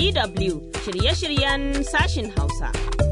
DW shirye-shiryen sashin Hausa.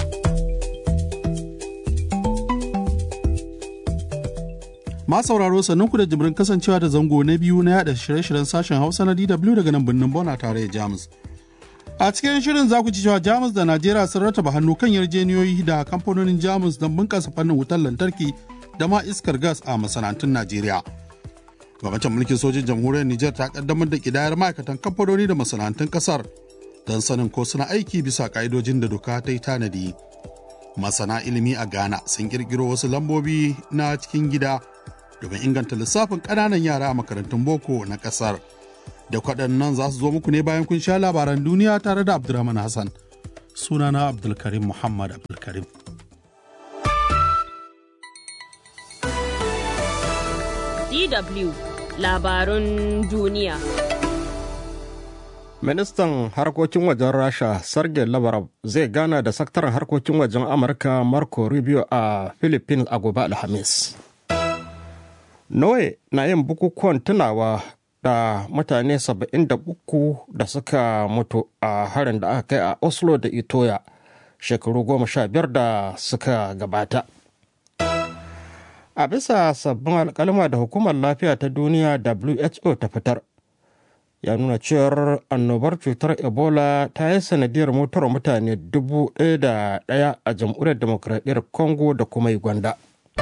Ma sauraro sannunku da jimirin kasancewa da zango na biyu na yada shirye-shiryen sashen Hausa na DW daga nan birnin Bona tare da Jamus. A cikin shirin za ku ci cewa Jamus da Najeriya sun rataba hannu kan yarjeniyoyi da kamfanonin Jamus don bunƙasa fannin wutar lantarki da ma iskar gas a masana'antun Najeriya. Gwamnatin mulkin sojin jamhuriyar Nijar ta kaddamar da kidayar ma'aikatan kamfanoni da masana'antun kasar don sanin ko suna aiki bisa ka'idojin da doka ta yi tanadi. Masana ilimi a Ghana sun kirkiro wasu lambobi na cikin gida domin inganta lissafin ƙananan yara a makarantun boko na ƙasar. Da kwaɗannan za su zo muku ne bayan kun sha labaran duniya tare da Abdulrahman Hassan. Sunana Abdulkarim Muhammad Abdulkarim. DW labarun duniya. Ministan harkokin wajen Rasha Sergei Lavrov zai gana da sakataren harkokin wajen Amurka Marco Rubio a Philippines a gobe Alhamis. Norway na yin bukukuwan tunawa da mutane 73 da suka mutu a harin da aka kai a Oslo da Itoya shekaru goma sha biyar da suka gabata. A bisa sabbin alkalma da hukumar lafiya ta duniya WHO ta fitar, ya nuna cewar annobar cutar Ebola ta yi sanadiyar mutuwar mutane dubu ɗaya da ɗaya a jamhuriyar demokradiyyar Congo da kuma Uganda.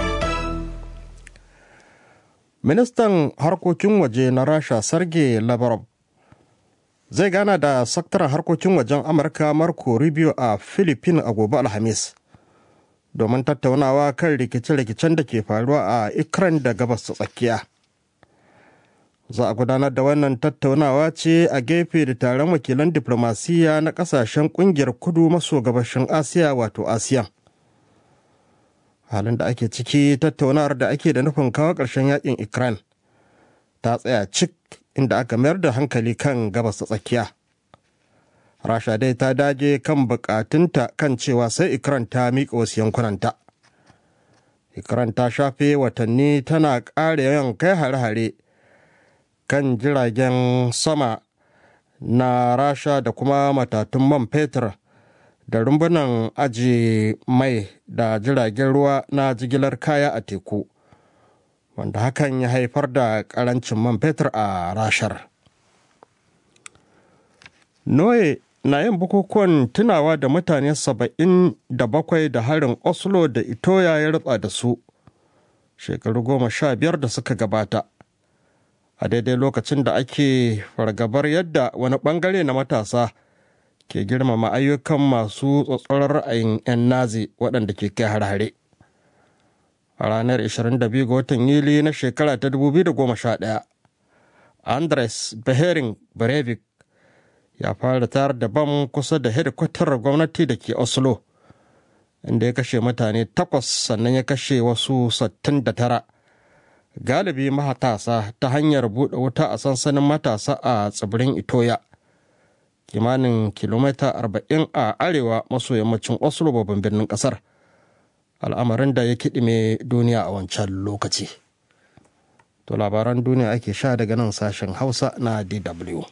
Ministan harkokin waje na Rasha Sergei Lavrov zai gana da sakataren harkokin wajen Amurka Marco Rubio a Philippines a gobe Alhamis. domin tattaunawa kan rikice-rikicen da ke faruwa a Ukraine da gabas ta tsakiya. Za a gudanar da wannan tattaunawa ce a gefe da taron wakilan diplomasiya na kasashen kungiyar kudu maso gabashin Asiya wato ASEAN. Halin da ake ciki tattaunawar da ake da nufin kawo ƙarshen yakin Ukraine ta tsaya cik inda aka mayar da hankali kan gabas ta tsakiya. rasha dai ta dage kan bukatunta kan cewa sai ikran ta miƙa wasu yankunanta ikran ta shafe watanni tana ƙara yawan kai hare-hare kan jiragen sama na rasha da kuma matatun man fetur da rumbunan aji mai da jiragen ruwa na jigilar kaya a teku wanda hakan ya haifar da ƙarancin man fetur a rashar Noe na yin bukukuwan tunawa da mutane saba'in da bakwai da harin Oslo da Itoya ya rutsa da su shekaru goma sha biyar da suka gabata. A daidai lokacin da ake fargabar yadda wani bangare na matasa ke girmama ayyukan masu tsatsoron ra'ayin 'yan nazi waɗanda ke kai har-hare. A ranar 22 ga watan Yuli na shekara ta 2011, Andres Behering Breivik ya fara tayar da bam kusa da hedikwatar gwamnati da ke oslo inda ya kashe mutane takwas sannan ya kashe wasu 69 galibi matasa ta hanyar buɗe wuta a sansanin matasa a tsibirin itoya kimanin kilomita 40 a arewa maso yammacin oslo babban birnin ƙasar al'amarin da ya kiɗime duniya a wancan lokaci to labaran duniya ake sha daga nan sashen hausa na dw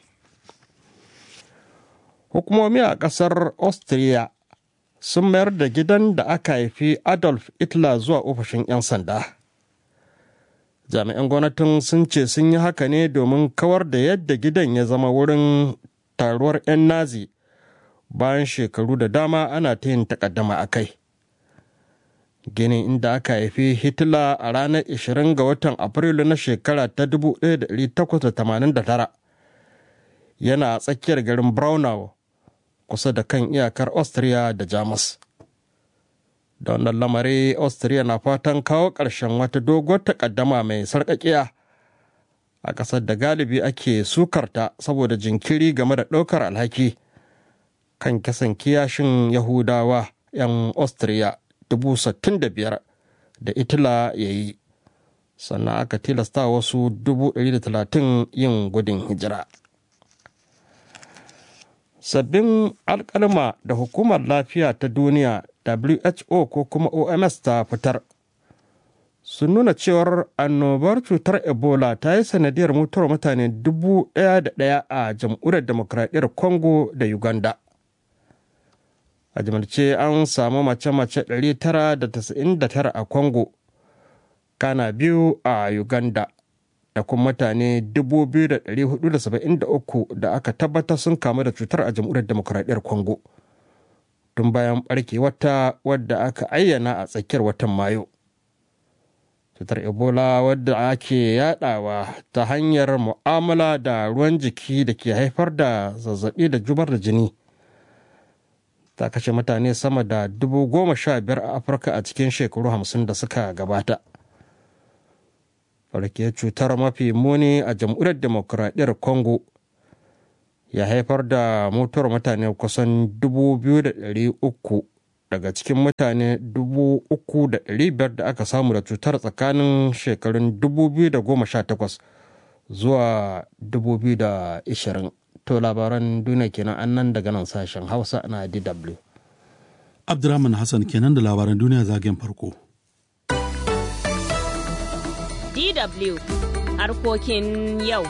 hukumomi a ƙasar austria sun mayar da gidan da aka haifi adolf hitler zuwa ofishin 'yan sanda jami'an gwamnatin sun ce sun yi haka ne domin kawar da yadda gidan ya zama wurin taruwar 'yan nazi bayan shekaru da dama ana ta yin takaddama a kai ginin inda aka haifi hitler a ranar 20 ga watan afrilu na shekara ta 1889 yana a tsakiyar garin braunau kusa da kan iyakar austria da jamus da wannan lamari austria na fatan kawo ƙarshen wata doguwar takaddama mai sarƙaƙiya a ƙasar da galibi ake sukarta saboda jinkiri game da ɗaukar alhaki kan kisan kiyashin yahudawa 'yan austria biyar da itila ya yi sannan aka tilasta wasu talatin yin gudun hijira sabbin alkalma da hukumar lafiya ta duniya who ko kuma oms ta fitar sun nuna cewar annobar cutar ebola ta yi sanadiyar mutuwar mutane dubu ɗaya da ɗaya a jamhuriyar demokradiyyar congo da uganda a jimilce an samu mace-mace 999 a congo kana biyu a uganda da kuma mutane 2,473 da aka tabbatar sun kamu da cutar a jamhuriyar demokradiyyar congo tun bayan barke wata wadda aka ayyana a tsakiyar watan mayu cutar ebola wadda ake yadawa ta hanyar mu'amala da ruwan jiki da ke haifar da zazzabi da jubar da jini ta kashe mutane sama da dubu goma sha biyar a afirka a cikin shekaru hamsin da suka gabata farkiyar cutar mafi muni a jamhuriyar demokuraɗiyyar congo ya haifar da mutuwar mutane kusan 2,300 daga cikin mutane 3,500 da aka samu da cutar tsakanin shekarun 2018 zuwa 2020 to labaran duniya kenan annan daga nan sashen hausa na dw Abdurrahman Hassan kenan da labaran duniya zagen farko. DW harkokin yau.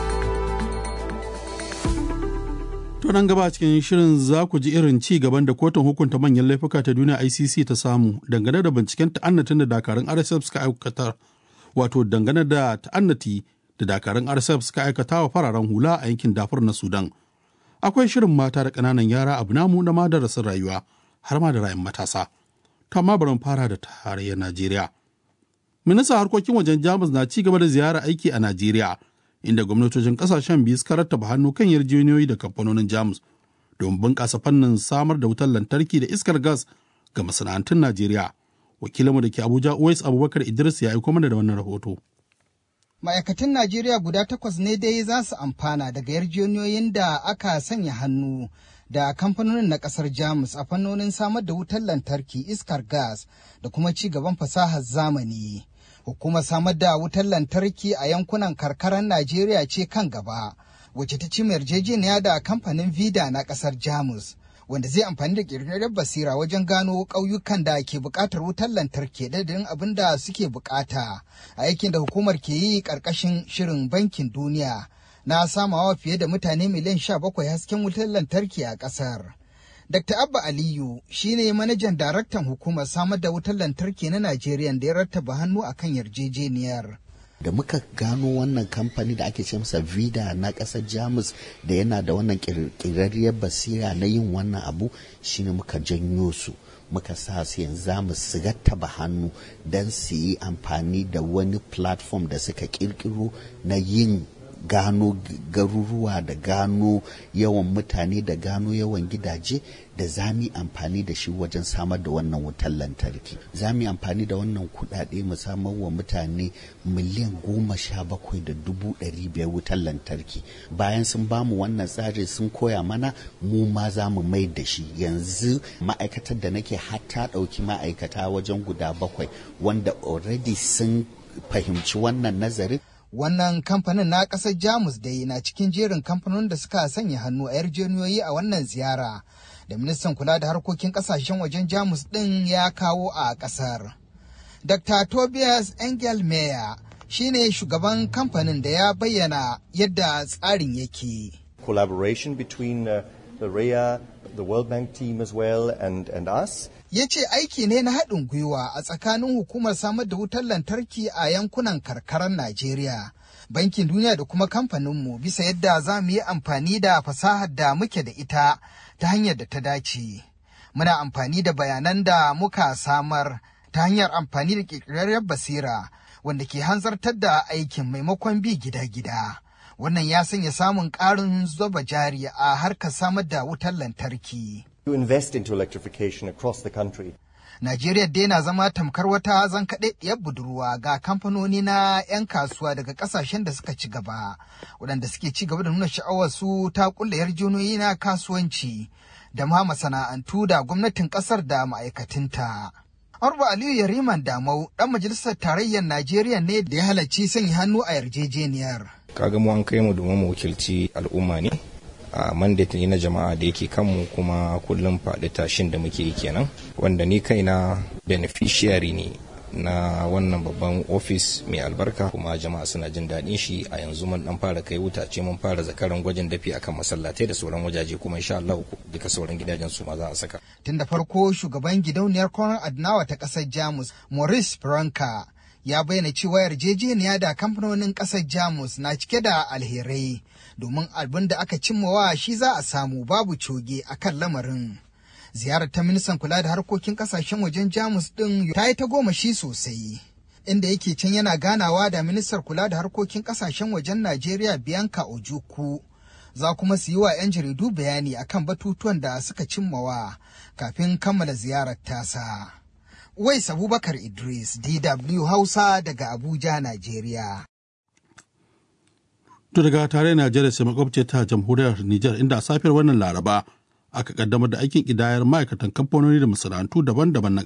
To nan gaba cikin shirin za ku ji irin ci gaban da kotun hukunta manyan laifuka ta duniya ICC ta samu dangane da binciken ta'annatin da dakarun RSF suka aikatar wato dangane da ta'annati da dakarun RSF suka aikata wa fararen hula a yankin dafur na Sudan. Akwai shirin mata da ƙananan yara abu namu na madarasin rayuwa har ma da rayun matasa. To amma bari fara da tarayyar Najeriya. Ministan harkokin wajen Jamus na ci gaba da ziyara aiki a Najeriya. inda gwamnatocin kasashen biyu suka rattaba hannu kan yarjejeniyoyi da kamfanonin jamus don bunƙasa fannin samar da wutar lantarki da iskar gas ga masana'antun najeriya wakilinmu da ke abuja uwais abubakar idris ya aiko mana da wannan rahoto ma'aikatan najeriya guda takwas ne dai za su amfana daga yarjejeniyoyin da aka sanya hannu da kamfanonin na kasar jamus a fannonin samar da wutar lantarki iskar gas da kuma ci gaban fasahar zamani hukumar samar da wutar lantarki a yankunan karkarar Najeriya ce kan gaba, wacce ta ci yarjejeniya da kamfanin Vida na kasar Jamus, wanda zai amfani da ƙirƙirar basira wajen gano ƙauyukan da ke buƙatar wutar lantarki dadin abin da suke buƙata a aikin da hukumar ke yi ƙarƙashin shirin bankin duniya na samawa fiye da mutane miliyan sha bakwai hasken wutar lantarki a ƙasar. Dr. Abba Aliyu shine manajan daraktan hukumar samar da wutar lantarki na Najeriya da ya rattaba hannu akan yarjejeniyar. da muka gano wannan kamfani da ake ce masa vida na ƙasar jamus da yana da wannan ƙirƙirarriyar basira na yin wannan abu shine muka janyo su muka sa su yanzu za mu su rattaba hannu don su yi amfani da wani platform da suka ƙirƙiro na yin gano garuruwa da gano yawan mutane da gano yawan gidaje da za mu amfani da shi wajen samar da wannan wutar lantarki za mu amfani da wannan kudade mu samar wa mutane miliyan goma sha bakwai da dubu ɗari biyar wutar lantarki bayan sun bamu wannan tsari sun koya mana mu ma za mu mai da shi yanzu ma'aikatar da nake hatta ɗauki ma'aikata wajen guda bakwai wanda already sun fahimci wannan nazarin Wannan kamfanin na ƙasar Jamus dai na cikin jerin kamfanonin da suka sanya hannu a yarjejeniyoyi a wannan ziyara da ministan kula da harkokin ƙasashen wajen Jamus ɗin ya kawo a ƙasar. Dr. Tobias Engel Meyer shine shugaban kamfanin da ya bayyana yadda tsarin yake. Collaboration between uh, the REA, the World Bank team as well, and, and us. ya ce aiki ne na haɗin gwiwa a tsakanin hukumar samar da wutar lantarki a yankunan karkarar Najeriya, Bankin Duniya da kuma kamfaninmu bisa yadda za mu yi amfani da fasahar da muke da ita ta hanyar da ta dace. Muna amfani da bayanan da muka samar ta hanyar amfani da ƙirƙirarriyar basira wanda ke hanzartar da aikin maimakon bi gida-gida. Wannan ya sanya samun ƙarin zuba jari a harkar samar da wutar lantarki. To invest into electrification across the country. Najeriya dai na zama tamkar wata zankaɗaɗɗiyar budurwa ga kamfanoni na 'yan kasuwa daga ƙasashen da suka ci gaba, waɗanda suke ci gaba da nuna sha'awar su ta ƙulla yarjejeniyoyi na kasuwanci da ma masana'antu da gwamnatin ƙasar da ma'aikatinta. Arba Aliyu Yariman Damau ɗan majalisar tarayyar Najeriya ne da ya halarci sanya hannu a yarjejeniyar. Kaga mu an kai mu domin mu wakilci al'umma ne. a mandate ne na jama'a da yake kanmu kuma kullum faɗi tashin da muke yi kenan wanda ni kaina beneficiary ne na wannan babban ofis mai albarka kuma jama'a suna jin daɗin shi a yanzu mun dan fara kai wutace mun fara zakaran gwajin dafi akan masallatai da sauran wajaje kuma insha Allah duka sauran gidajen su ma za a saka tun da farko shugaban gidauniyar Konrad Adnawa ta ƙasar Jamus Maurice Franka ya bayyana cewa yarjejeniya da kamfanonin ƙasar Jamus na cike da alherai domin abin da aka cimmawa shi za a samu babu coge a kan lamarin. Ziyarar ta ministan kula da harkokin ƙasashen wajen Jamus ɗin ta yi ta goma shi sosai. Inda yake can yana ganawa da ministar kula da harkokin ƙasashen wajen Najeriya Bianca Ojukwu. Za kuma su yi wa 'yan jaridu bayani akan batutuwan da suka cimmawa kafin kammala ziyarar tasa. Wais Abubakar Idris, DW Hausa daga Abuja, Najeriya. To daga tare Najeriya sai makwabce ta jamhuriyar Nijar inda a safiyar wannan Laraba aka kaddamar da aikin ƙidayar ma'aikatan kamfanoni da masana'antu daban-daban na